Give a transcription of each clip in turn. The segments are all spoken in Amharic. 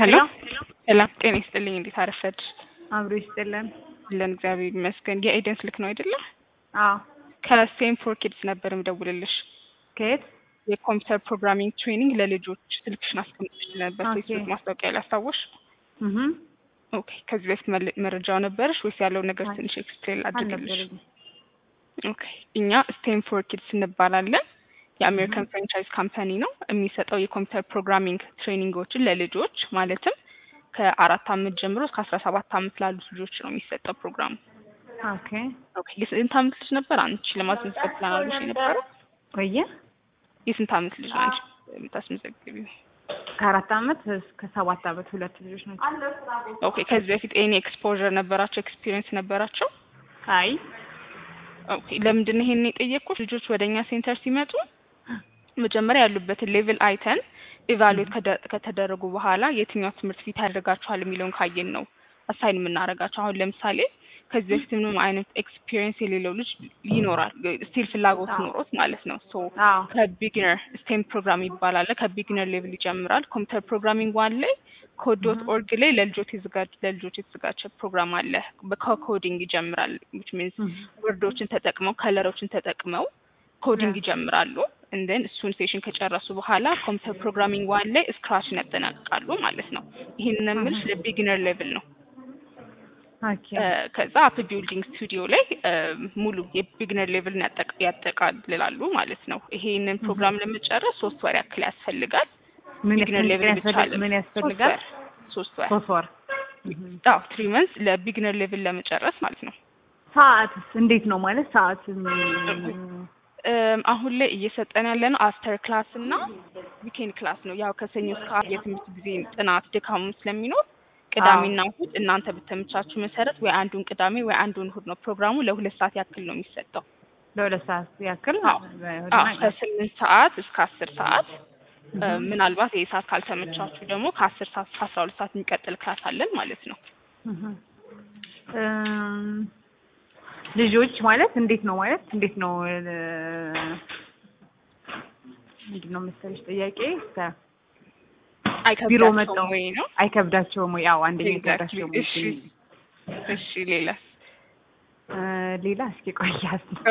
ሄሎ ሰላም ጤና ይስጥልኝ። እንዴት አረፈድ? አብሮ ይስጥልን። አለን እግዚአብሔር ይመስገን። የኤደን ስልክ ነው አይደለ? አዎ ከሴም ፎር ኪድስ ነበር ምደውልልሽ። ከየት? የኮምፒውተር ፕሮግራሚንግ ትሬኒንግ ለልጆች ስልክሽን አስቀምጥሽ ነበር ኦኬ። ፌስቡክ ማስታወቂያ ላይ አስታወሽ? እህ ኦኬ። ከዚህ በፊት መለ- መረጃው ነበረሽ ወይስ ያለው ነገር ትንሽ ኤክስፕሌን አድርግልሽ? አልነበረኝም። ኦኬ። እኛ ስቴም ፎር ኪድስ እንባላለን። የአሜሪካን ፍራንቻይዝ ካምፓኒ ነው። የሚሰጠው የኮምፒውተር ፕሮግራሚንግ ትሬኒንጎችን ለልጆች ማለትም ከአራት አመት ጀምሮ እስከ አስራ ሰባት አመት ላሉት ልጆች ነው የሚሰጠው ፕሮግራሙ። ኦኬ ኦኬ። የስንት አመት ልጅ ነበር አንቺ ለማስመዝገብ ፕላን አድርገሽ የነበረው? ቆየ የስንት አመት ልጅ ነው አንቺ የምታስመዘግቢው? ከአራት አመት እስከ ሰባት አመት ሁለት ልጆች ናቸው። ኦኬ። ከዚህ በፊት ኤኒ ኤክስፖዠር ነበራቸው? ኤክስፒሪየንስ ነበራቸው? አይ ኦኬ። ለምንድን ነው ይሄን የጠየቅኩት? ልጆች ወደ እኛ ሴንተር ሲመጡ መጀመሪያ ያሉበትን ሌቭል አይተን ኢቫሉዌት ከተደረጉ በኋላ የትኛው ትምህርት ፊት ያደርጋችኋል የሚለውን ካየን ነው አሳይን የምናደርጋቸው። አሁን ለምሳሌ ከዚህ በፊት ምንም አይነት ኤክስፒሪየንስ የሌለው ልጅ ይኖራል፣ ስቲል ፍላጎት አዎ። ኖሮት ማለት ነው። ሶ አዎ ከቢግነር ስቴም ፕሮግራም ይባላል። ከቢግነር ሌቭል ይጀምራል። ኮምፒውተር ፕሮግራሚንግ ዋን ላይ ኮድ ዶት ኦርግ ላይ ለልጆች የተዘጋጀ ለልጆች የተዘጋጀ ፕሮግራም አለ። ከኮዲንግ ይጀምራል which means እህ ወርዶችን ተጠቅመው ከለሮችን ተጠቅመው ኮዲንግ ይጀምራሉ። እንደን እሱን ሴሽን ከጨረሱ በኋላ ኮምፒውተር ፕሮግራሚንግ ዋን ላይ ስክራችን ያጠናቅቃሉ ማለት ነው። ይህንን የምልሽ ለቢግነር ሌቭል ነው። ኦኬ እ፣ ከዛ አፕ ቢልዲንግ ስቱዲዮ ላይ እ፣ ሙሉ የቢግነር ሌቭልን ያጠቃ- ያጠቃልላሉ ማለት ነው። ይሄንን ፕሮግራም ለመጨረስ ሶስት ወር ያክል ያስፈልጋል። ምን ቢግነር ሌቭል ብቻ ያስፈልጋል? አይደለም። ምን ያስፈልጋል? ሶስት ወር ሶስት ወር። አዎ ትሪ መንስ ለቢግነር ሌቭል ለመጨረስ ማለት ነው። ሰዓትስ እንዴት ነው ማለት ሰዓት ም- እም፣ አሁን ላይ እየሰጠን ያለ ነው አፍተር ክላስ እና ዊኬንድ ክላስ ነው። ያው ከሰኞ እስከ ዓርብ የትምህርት ጊዜ ጥናት ድካሙ ስለሚኖር ቅዳሜና እሁድ እናንተ በተመቻችሁ መሰረት ወይ አንዱን ቅዳሜ ወይ አንዱን እሁድ ነው ፕሮግራሙ። ለሁለት ሰዓት ያክል ነው የሚሰጠው። ለሁለት ሰዓት ያክል አዎ አዎ ከስምንት ሰዓት እስከ አስር ሰዓት እ፣ ምናልባት ይህ ሰዓት ካልተመቻችሁ ደግሞ ከአስር ሰዓት እስከ አስራ ሁለት ሰዓት የሚቀጥል ክላስ አለን ማለት ነው። እህ እም፣ ልጆች ማለት እንዴት ነው ማለት እንዴት ነው እ፣ ምንድን ነው መሰለሽ ጥያቄ ከ- ቢሮ አይከብዳቸውም መጣው ወይ ነው? አይከብዳቸውም ወይ? አዎ አንደኛ Exactly. አይከብዳቸውም ወይ? እሺ እሺ ሌላ እ፣ ሌላ እስኪ ቆያ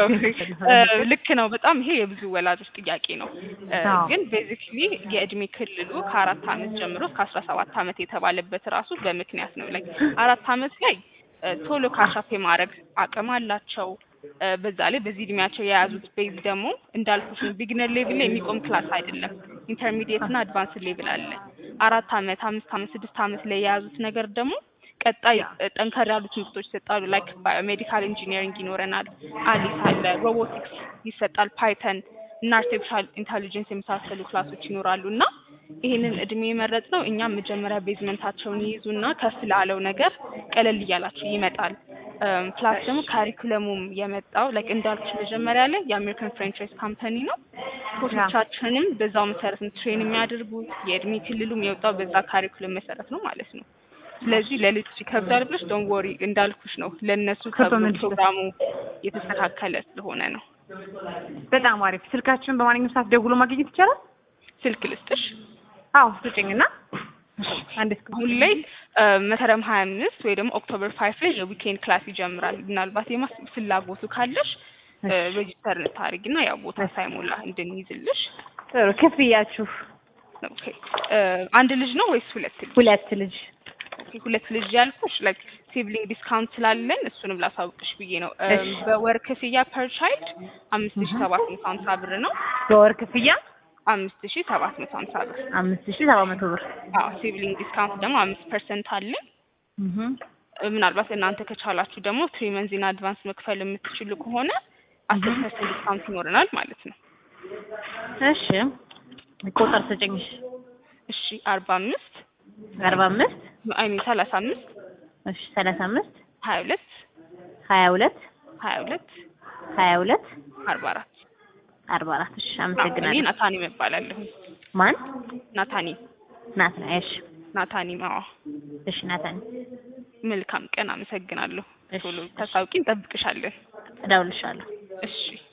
ልክ ነው። በጣም ይሄ የብዙ ወላጆች ጥያቄ ነው። እ፣ አዎ። ግን ቤዚክሊ የእድሜ ክልሉ ከአራት አመት ጀምሮ እስከ አስራ ሰባት አመት የተባለበት ራሱ በምክንያት ነው። ላይ አራት አመት ላይ እ፣ ቶሎ ካሻፕ የማድረግ አቅም አላቸው። እ፣ በዛ ላይ በዚህ እድሜያቸው የያዙት ቤዝ ደግሞ እንዳልኩሽ ነው። ቢግነር ሌቭል ላይ የሚቆም ክላስ አይደለም። ኢንተርሚዲየት እና አድቫንስ ሌቭል አለ። አራት አመት፣ አምስት አመት፣ ስድስት አመት ላይ የያዙት ነገር ደግሞ ቀጣይ እ፣ ጠንከር ያሉ ትምህርቶች ይሰጣሉ። ላይክ ባዮሜዲካል ኢንጂኒሪንግ ይኖረናል፣ አሊስ አለ፣ ሮቦቲክስ ይሰጣል፣ ፓይተን እና አርቲፊሻል ኢንተሊጀንስ የመሳሰሉ ክላሶች ይኖራሉ እና ይህንን እድሜ የመረጥ ነው። እኛም መጀመሪያ ቤዝመንታቸውን ይይዙና ከፍ ላለው ነገር ቀለል እያላቸው ይመጣል። እም፣ ፕላስ ደግሞ ካሪኩለሙም የመጣው ላይክ እንዳልኩሽ መጀመሪያ ላይ የአሜሪካን ፍራንቻይዝ ካምፓኒ ነው። ኮቾቻችንም በዛው መሰረት ነው ትሬን የሚያደርጉት። የእድሜ ክልሉም የወጣው በዛ ካሪኩለም መሰረት ነው ማለት ነው። ስለዚህ ለልጆች ይከብዳል ብለሽ ዶን ወሪ እንዳልኩሽ ነው ለእነሱ ተብሎ ከኮሜንት ፕሮግራሙ የተስተካከለ ስለሆነ ነው። በጣም አሪፍ። ስልካችሁን በማንኛውም ሰዓት ደውሎ ማግኘት ይቻላል? ስልክ ልስጥሽ። አዎ ስጭኝና አንድ እስከ አሁን ላይ እ፣ መስከረም ሀያ አምስት ወይ ደግሞ ኦክቶበር ፋይቭ ላይ የዊኬንድ ክላስ ይጀምራል። ምናልባት የማስ ፍላጎቱ ካለሽ ሬጂስተር ታሪግና ያው ቦታ ሳይሞላ እንድንይዝልሽ። ጥሩ ክፍያችሁ ኦኬ እ፣ አንድ ልጅ ነው ወይስ ሁለት ልጅ? ሁለት ልጅ ኦኬ ሁለት ልጅ ያልኩሽ ላይክ ሲብሊንግ ዲስካውንት ስላለን እሱንም ላሳውቅሽ ብዬ ነው። እ፣ እሺ። በወር ክፍያ ፐር ቻይልድ አምስት ሺ ሰባት መቶ ሀምሳ ብር ነው። በወር ክፍያ አምስት ሺ ሰባት መቶ ሀምሳ ብር። አምስት ሺህ ሰባት መቶ ብር አዎ ሲብሊንግ ዲስካውንት ደግሞ አምስት ፐርሰንት አለን። እህ እ፣ ምናልባት እናንተ ከቻላችሁ ደግሞ ትሪ መንዚን አድቫንስ መክፈል የምትችሉ ከሆነ አስር ፐርሰንት ዲስካውንት ይኖረናል ማለት ነው። እሺ ቁጥር ስጭኝሽ እሺ አርባ አምስት አርባ አምስት አይ ሚን ሰላሳ አምስት እሺ ሰላሳ አምስት ሀያ ሁለት ሀያ ሁለት ሀያ ሁለት ሀያ ሁለት አርባ አራት አርባ አራት እሺ እኔ አመሰግናለሁ ናታኒ እባላለሁ። ማን ናታኒ ናት እሺ ናታኒ ማዋ እሺ ናታን መልካም ቀን። አመሰግናለሁ። እሺ፣ ቶሎ እሺ። ተሳውቂ፣ እንጠብቅሻለን። እደውልልሻለሁ እሺ